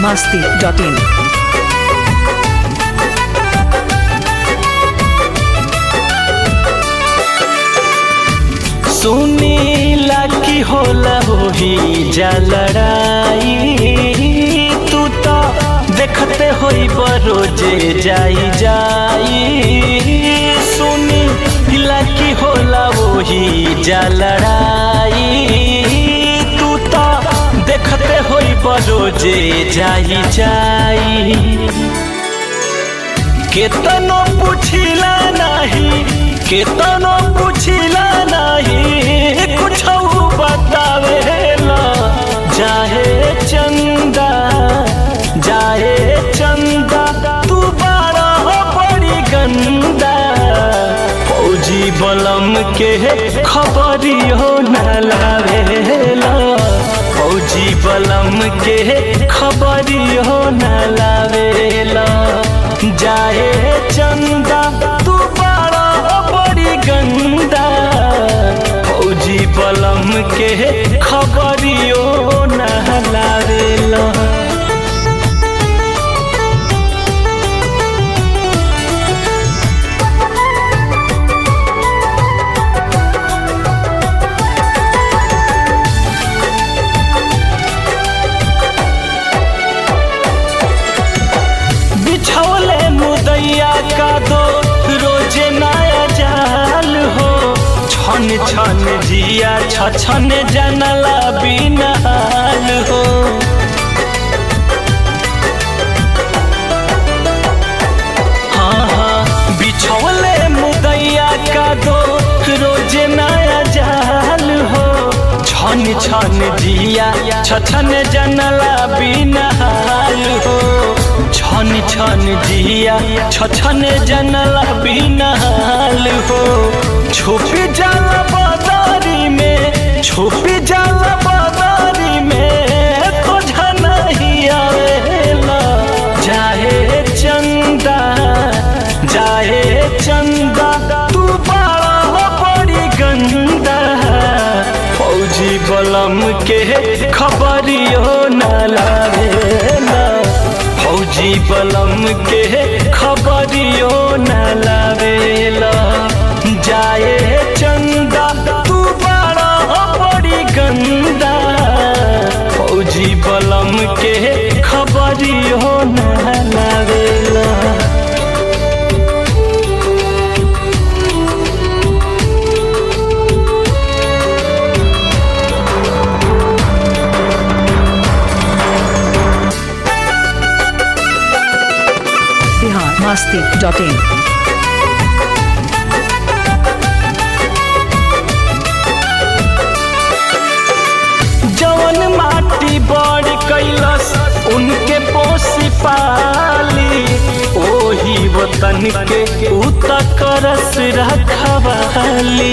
masti.in. सुनीला की होला होही जा लड़ाई तू तो देखते होई बरोजे जाई जाई सुनीला की होला वही जा लड़ाई तू तो देखते होई बरोजे जाई जाई केतनो पुछिला नाही केतनो पुछिला नाही कुछ बतावेला जाहे चंदा जाहे चंदा तू बारा बड़ी गंदा फौजी बलम के खबरियो न लावेला फौजी बलम के खबरियो न लावेला जाए चंदा तू बड़ा बड़ी गंदा फौजी बलम के खबरियो न लावेला बिछौले मुदैया का दो रोजे नया जाल हो छन छन जिया छछन जनला बिनाल हो हाँ हाँ बिछौले मुदैया का दो रोजे नया जाल हो छन छन जिया छछन जनला बिनाल हो छन छन जिया छछन जनला बिनाल हो छुपी जाला बाजारी में छुपी जाला बाजारी में तो नहीं आवेला जाहे चंदा जाहे चंदा तू बड़ा बड़ी गंदा फौजी बलम के खबरियो न लावेला फौजी बलम के खबरियो न लावेला जाए चंदा तू बड़ा बड़ी गंदा फौजी बलम के खबरियो न लावेला Bihar masti.in. जवन माटी बड़ कैलस उनके पोसी पाली ओही वतन के उत करस रखवाली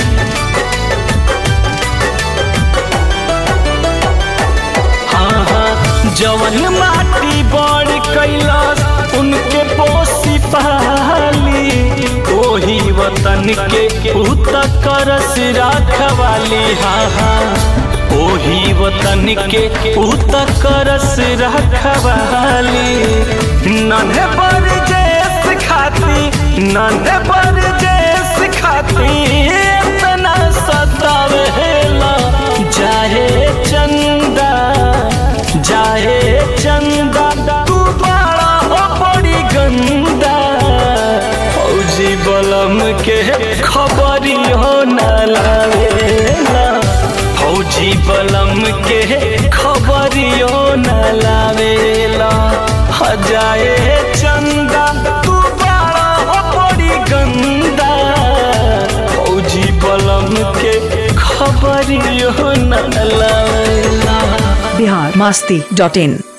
हाँ हाँ जवन माटी बड़ कैलस उनके पोसी पाली ओही वतन के उत करस रखवाली हाँ हाँ ओही वतन के उत करस रखवाली नन्हे पर जेस खाती नन्हे पर जेस खाती इतना सतावेला जाहे चंदा जाहे चंदा तू बड़ा बड़ी गंदा फौजी बलम के खबरियो न लावेला फौजी बलम के खबरियो न लावेला हजाए चंदा तू बड़ा बड़ी गंदा फौजी बलम के खबरियो न लावेला Bihar masti.in.